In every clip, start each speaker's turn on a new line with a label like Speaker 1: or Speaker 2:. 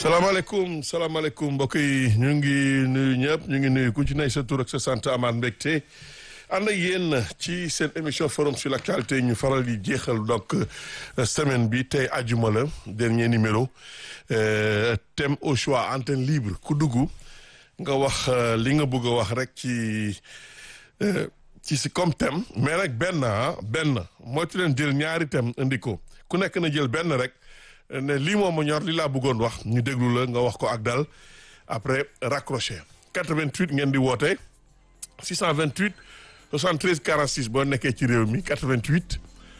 Speaker 1: salaamaaleykum salaamaaleykum mbokk yi ñu ngi nuyu ñëpp ñu ngi nuyu ku ci nay sa tur ak sa sant amaat mbégte ànd ak yéen ci seen émission forum sur l'actualité ñu faral di jeexal donc semaine bi tey ajuma la dernier numéro thème au choix antenne libre ku dugg nga wax li nga bëgg a wax rek ci ci si comme thème mais nag benn ah benn moytu leen jël ñaari thème indi ko ku nekk na jël benn rek ne lii moom ma ñor li laa bëggoon wax ñu déglu la nga wax ko ak dal après raccroché 88 ngeen di woote 628 73 46 boo nekkee ci réew mi 88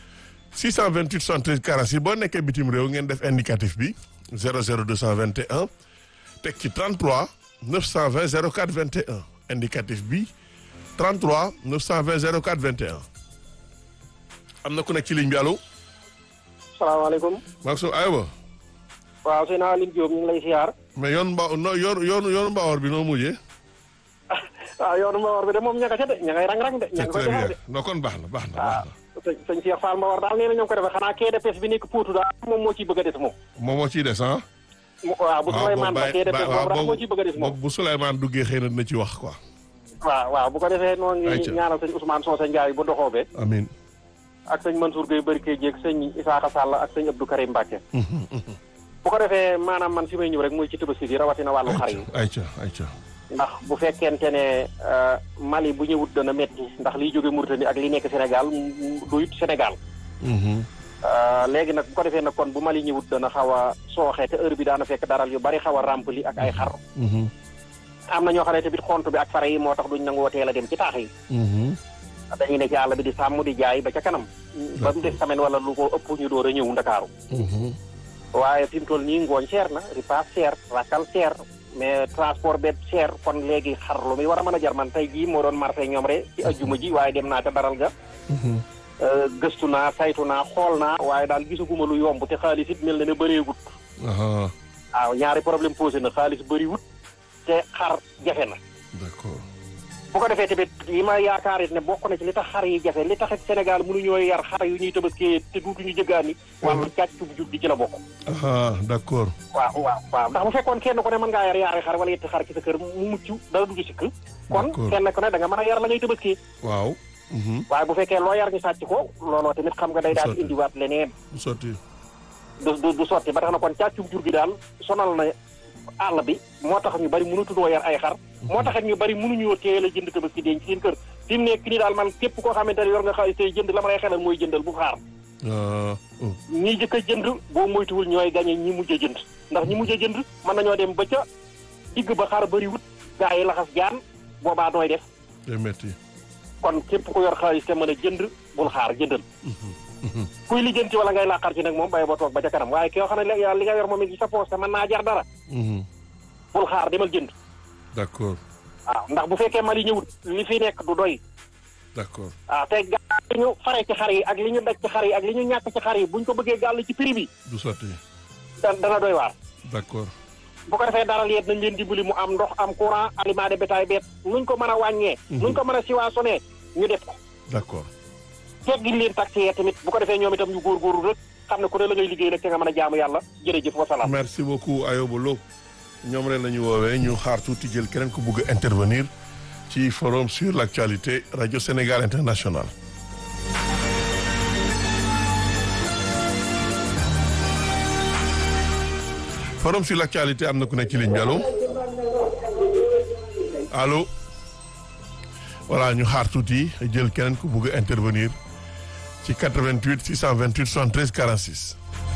Speaker 1: 628 73 46 boo nekkee bitim réew ngeen def indicatif bi 00 221 teg ci 33 920 04 21 indicatif bi 33 920 04 21 am na ku nekk ci ligne bi allo.
Speaker 2: salaamaaleykum.
Speaker 1: Maxou aywa.
Speaker 2: waaw sëñ Aline Diop ñu ngi lay siyaar.
Speaker 1: mais yoon mba no yoon yoonu yoonu Mbawar bi noo mujjee.
Speaker 2: waaw yoonu Mbawar bi de moom ña nga ca de ña ngay rang-rang de. ña
Speaker 1: c'est
Speaker 2: ngi koy
Speaker 1: très
Speaker 2: defar
Speaker 1: bien
Speaker 2: de.
Speaker 1: non kon baax na baax na baax na.
Speaker 2: waaw sëñ sëñ Cheikh Fall Mbawar daal nee na ñoo ngi ko defee xanaa quai de pêche bi nekk Potou daal moom moo ciy bëgg a des moom.
Speaker 1: moom moo ciy des ah.
Speaker 2: mu waaw bu Souleymane ba quai de pêche boobu daal moo ciy bëgg a des moom.
Speaker 1: bu Souleymane duggee xëy na dina ci wax quoi.
Speaker 2: waaw waaw bu ko defee noo ngi
Speaker 1: Ayca.
Speaker 2: ñaanal sëñ Ousmane Socé Ndiaye bu doxoobee.
Speaker 1: amiin.
Speaker 2: ak sëñ Mansour Gueye Barke Dieg sëñ Isaaxa Sall ak sëñ Abdou Karim Mbacke. bu ko defee maanaam man fi may ñëw rek muy ci tabaski bi rawatina wàllu xar yi.
Speaker 1: ayca ayca.
Speaker 2: ndax bu fekkente ne euh, Mali bu ñëwut dana metti ndax liy jóge Mauritanie ak li nekk Sénégal mu- duyut Sénégal
Speaker 1: Mhm.
Speaker 2: Euh, léegi nag bu ko defee nag kon bu Mali ñëwut dana xaw a sooxe te heure bi daana fekk daral yu bari xaw a rempli ak ay xar
Speaker 1: Mhm.
Speaker 2: am na ñoo xam ne tamit xont bi ak fare yi moo tax duñ nangoo teel a dem ci taax yi
Speaker 1: Mhm.
Speaker 2: dañuy ne ci àll bi di sàmm di jaay ba ca kanam ba mu des semaine wala lu ko ëpp ñu door a ñëw Ndakaaru
Speaker 1: Mhm.
Speaker 2: waaye fi mu toll nii ngooñ cher na ripaas cher rakkal cher mais transport beeg cher kon léegi xar lu muy war a mën a jar man tey jii moo doon marché ñoom rek ci ajjuma ji waaye dem naa ca daral ga
Speaker 1: Mhm.
Speaker 2: Euh, gëstu naa saytu naa xool naa waaye daal gisaguma lu yomb te xaalis it mel na ne bëreegut
Speaker 1: Aha.
Speaker 2: waaw ñaari problème posé na xaalis bëriwut te xar jafe na
Speaker 1: d'accord.
Speaker 2: bu ko defee tamit yi ma yaakaar it ne bokk na ci li tax xar yi jafe li tax it Sénégal mënuñoo yar xar yu ñuy tabaskee te duutuñu jëggaani wàllu càccub jub gi ci la bokk
Speaker 1: Aha d'accord.
Speaker 2: waaw waaw waaw ndax bu fekkoon kenn ku ne mën ngaa yar yaari xar wala yetti xar ci sa kër mu mucc dara du ci sikk kon
Speaker 1: D'accord.
Speaker 2: kenn ku ne da nga mën a yar la ngay tabaskee
Speaker 1: waaw. Mhm.
Speaker 2: waaye bu fekkee loo yar ñu sàcc ko looloo tamit xam nga day daal
Speaker 1: Sotti.
Speaker 2: indiwaat leneen
Speaker 1: bu sotti.
Speaker 2: du du du sotti ba tax na kon càccum jur gi daal sonal na àll bi moo tax ñu bari mënutunoo yar ay xar moo tax it ñu bari mënuñoo teel a jënd tabaski denc seen kër fi mu nekk nii daal man képp koo xamante ne yor nga xaalis tey jënd la ma lay xelal mooy jëndal bu xaar
Speaker 1: Ah, oh.
Speaker 2: ñi jëkk a jënd boo moytuwul ñooy gañe ñi mujj a jënd ndax ñi mujj a jënd mën nañoo dem ba ca digg ba xaar bari wut gaa yi laxas jaan boobaa nooy def
Speaker 1: day metti.
Speaker 2: kon képp ku yor xaalis te mën a jënd bul xaar jëndal
Speaker 1: Mhm.
Speaker 2: kuy lijjanti wala ngay làqar ci nag moom bay ba toog ba ca kanam waaye ki yoo xam ne li li nga yor moom it ci sa poos te mën naa jar dara
Speaker 1: Mhm.
Speaker 2: bul xaar demal jënd
Speaker 1: d'accord
Speaker 2: waaw ndax bu fekkee Mali ñëwut li fi nekk du doy
Speaker 1: d'accord.
Speaker 2: waaw te gaa li ñu fare ci xar yi ak li ñu daj ci xar yi ak li ñu ñàkk ci xar yi buñ ko bëggee gàll ci prix bi
Speaker 1: du sotti.
Speaker 2: da- dana doy waar
Speaker 1: d'accord.
Speaker 2: bu ko defee dara yeet nañ leen dimbali mu am ndox am courant aliment de bétail beet nuñ ko mën a wàññee nuñ ko mën a siwaasonee ñu def ko
Speaker 1: d'accord.
Speaker 2: teggil leen taxi yee tamit bu ko defee ñoom itam ñu góorgóorlu rek xam ne ku ne la ngay liggéey nag te nga mën a jaamu yàlla jërëjëf wasalaam
Speaker 1: merci beaucoup Ayoba Lo ñoom rek la ñu woowee ñu xaar tuuti jël keneen ku bugg a intervenir ci forum sur l'actualité radio Sénégal international. forum sur l'actualité am na ku nekk ci ligne bi allo allo voilà ñu xaar tuuti jël keneen ku bugg a intervenir ci 88 628 73 46.